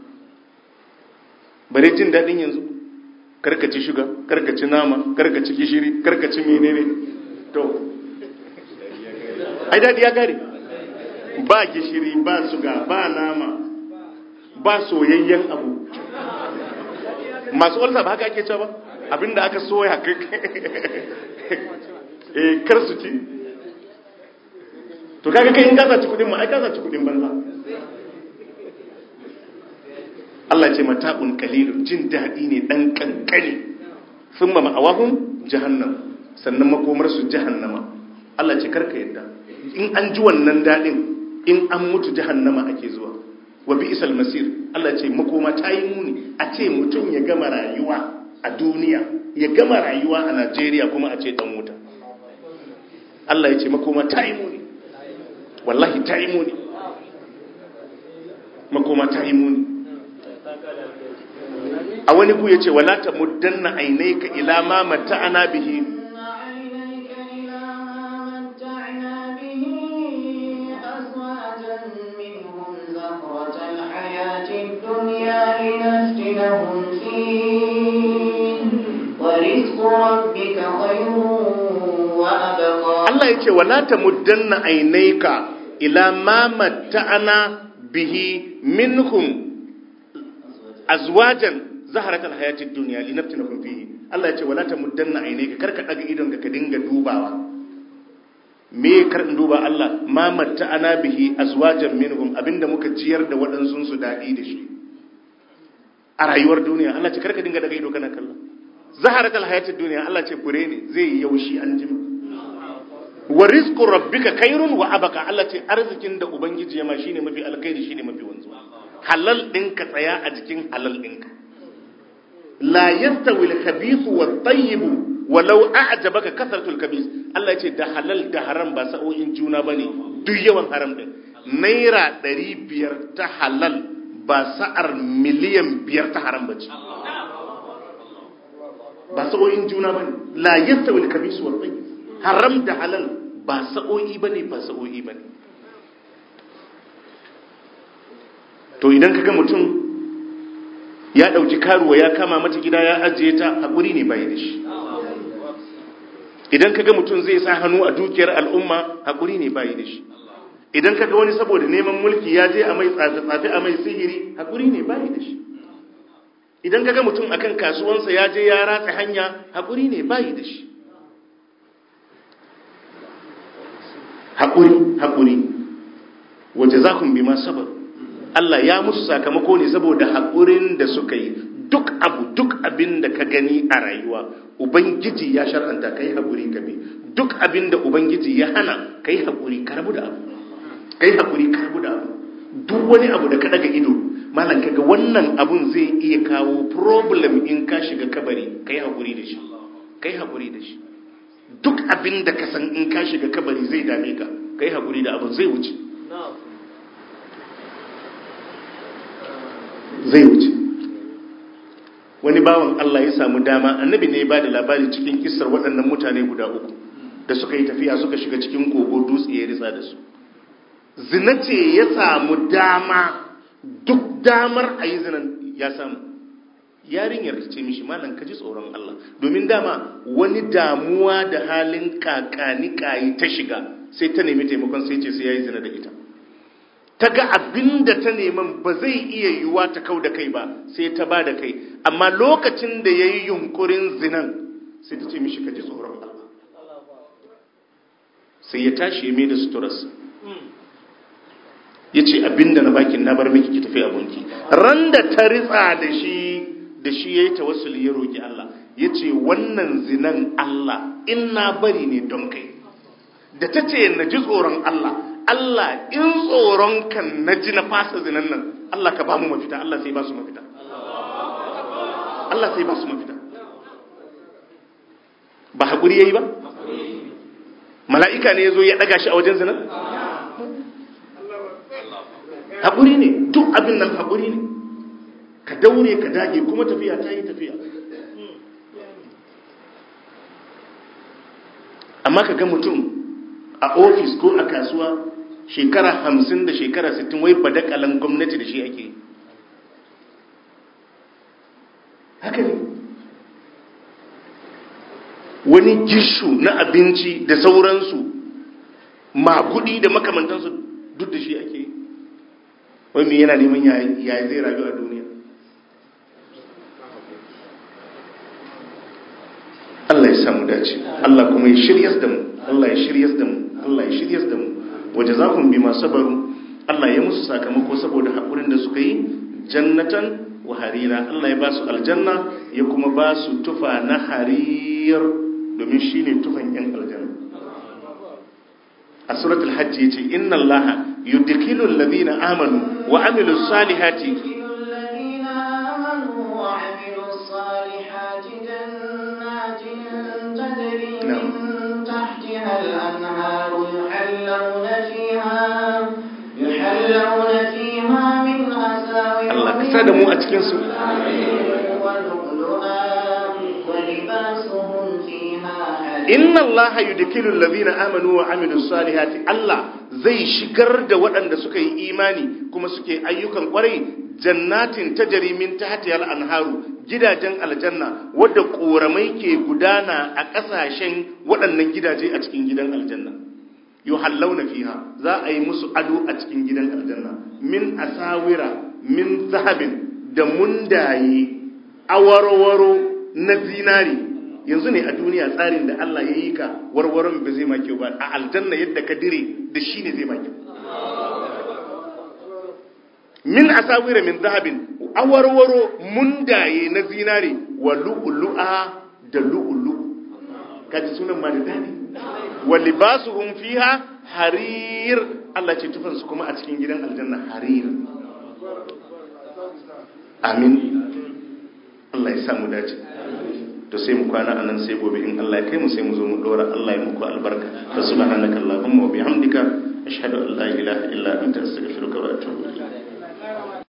bare jin daɗin yanzu karkaci shuga karkaci nama karkaci gishiri karkaci menene to ai daɗi ya gare ba gishiri ba suga ba nama ba soyayyen abu masu walsa ba haka ake cewa ba abinda aka soya eh kar su ci to kaga kai in ka saci kudin ma ai ka saci kudin banza Allah ce mata'un qalilun jin dadi ne dan kankani thumma ma'awahum jahannam sannan makomar su jahannama Allah ce karka yadda in an ji wannan dadin in an mutu jahannama ake zuwa wa bi'sal masir Allah ce makoma ta yi muni a ce mutum ya gama rayuwa a duniya ya gama rayuwa a Najeriya kuma a ce dan wuta Allah ya ce makoma ta yi muni wallahi ta yi muni makoma ta yi muni a wani ku ya ce wala ta muddanna ainaika ila ma mata'ana bihi إن عينيك إلى ما متعنا به أزواجا منهم زهرة الحياة الدنيا لنفتنهم فيه ورزق ربك خير وأبقى Allah ya ce wala ta muddanna ainaika ila ma mata'ana bihi minhum azwajan zaharatal hayatid dunya linaftinahum fihi Allah ya ce wala ta muddanna ainaika karka daga idon ka dinga dubawa me kar in duba Allah ma mata'ana bihi azwajan minhum abinda muka jiyar da waɗansun su dadi da shi a rayuwar duniya Allah ce karka dinga daga ido kana kallon zaharat alhayatid duniya Allah ce fure ne zai yi yaushi an jima wa rizqu rabbika khairun wa abaka Allah ce arzikin da ubangiji ya ma shine mafi alkhairi shine mafi wanzuwa halal ɗinka tsaya a jikin halal ɗinka la yastawi al-khabith wa at-tayyib walau a'jabaka kasratul khabith Allah ce da halal da haram ba sa'o'in juna bane duk yawan haram din naira 500 ta halal ba sa'ar miliyan 5 ta haram bace ba sa'o'in juna bane la yastawi al-khabith wa at-tayyib haram da halal ba sa'o'i bane ba sa'o'i bane to idan kaga mutum ya dauki karuwa ya kama mata gida ya ajiye ta hakuri ne bai da shi idan kaga mutum zai sa hannu a dukiyar al'umma hakuri ne bai da shi idan kaga wani saboda neman mulki ya je a mai tsafe tsafe a mai sihiri hakuri ne bai da shi idan kaga mutum akan kasuwansa ya je ya ratsa hanya hakuri ne bai da shi hakuri hakuri waje za kun bi ma sabaru Allah ya musu sakamako ne saboda haƙurin da suka yi duk abu duk abin da ka gani a rayuwa ubangiji ya shar'anta kai haƙuri ka bi duk abin da ubangiji ya hana kai haƙuri ka rabu da abu kai haƙuri ka rabu da abu duk wani abu da ka daga ido malam kaga wannan abun zai iya kawo problem in ka shiga kabari kai haƙuri da shi kai haƙuri da shi duk abin da ka san in ka shiga kabari zai dame ka kai haƙuri da abun zai wuce zai wuce wani bawan Allah ya samu dama annabi ne ya ba da labari cikin kisar waɗannan mutane guda uku da suka yi tafiya suka shiga cikin kogo dutse ya ritsa da su zina ce ya samu dama duk damar a yi zinan ya samu yarinyar ce mishi malam ka ji tsoron Allah domin dama wani damuwa da halin kakani kayi ta shiga sai ta nemi taimakon sai ce sai ya yi zina da ita ta ga abin da ta neman ba zai iya yiwuwa ta kau da kai ba sai ta ba da kai amma lokacin da ya yi yunkurin zinan sai ta ce mishi ka ji tsoron Allah sai ya tashi ya mai da suturarsa ya ce abin da na bakin na bar miki ki tafi abinki ran da ta ritsa da shi da shi ya yi tawassuli ya roƙi Allah ya ce wannan zinan Allah in na bari ne don kai da ta ce na ji tsoron Allah Allah in tsoron kan na ji na fasa zinan nan Allah ka ba mu mafita Allah sai ba su mafita Allah sai ba su mafita ba haƙuri ya yi ba mala'ika ne ya zo ya ɗaga shi a wajen zinan haƙuri ne duk abin nan haƙuri ne ka daure ka dage kuma tafiya ta yi tafiya amma ka ga mutum a ofis ko a kasuwa shekara hamsin da shekara sittin wai badakalan gwamnati da shi ake haka ne wani gishu na abinci da sauransu makudi da makamantansu duk da shi ake wai mai yana neman yaya zai rayu a duniya Allah ya samu dace Allah kuma ya shiryas da mu Allah ya shiryas da mu Allah ya shiryas da mu waje za ku bi masu sabaru Allah ya musu sakamako saboda haƙurin da suka yi jannatan wa harira Allah ya ba su aljanna ya kuma ba su tufa na harir domin shi ne tufan ‘yan aljanna a suratul hajji ya ce inna Allah yudkilu alladhina amanu wa amilu salihati الأنهار يحلون فيها يحلون فيها من أساور Allah ka sa da mu a cikin su ولؤلؤا ولباسهم فيها حرير inna Allah yudkilu alladhina amanu wa amilu salihati Allah zai shigar da waɗanda suka yi imani kuma suke ayyukan kwarai jannatin tajri min tahtiha al-anharu gidajen aljanna wadda koramai ke gudana a ƙasashen waɗannan gidaje a cikin gidan aljanna yuhallawna fiha za a yi musu ado a cikin gidan aljanna min asawira min zahabin da mundaye awarwaro na zinari yanzu ne a duniya tsarin da Allah ya yi ka warwaron ba zai ma kyau ba a aljanna yadda ka dire da shi ne zai ma kyau min asawira min zahabin awarwaro mundaye na zinare wa lu'lu'a da lu'lu kaji sunan ma da dadi wa libasuhum fiha harir Allah ce tufan su kuma a cikin gidan aljanna harir amin Allah ya samu dace to sai mu kwana anan sai gobe in Allah ya kai mu sai mu zo mu dora Allah ya muku albarka fa subhanaka allahumma wa bihamdika ashhadu an la ilaha illa anta astaghfiruka wa atubu ilayk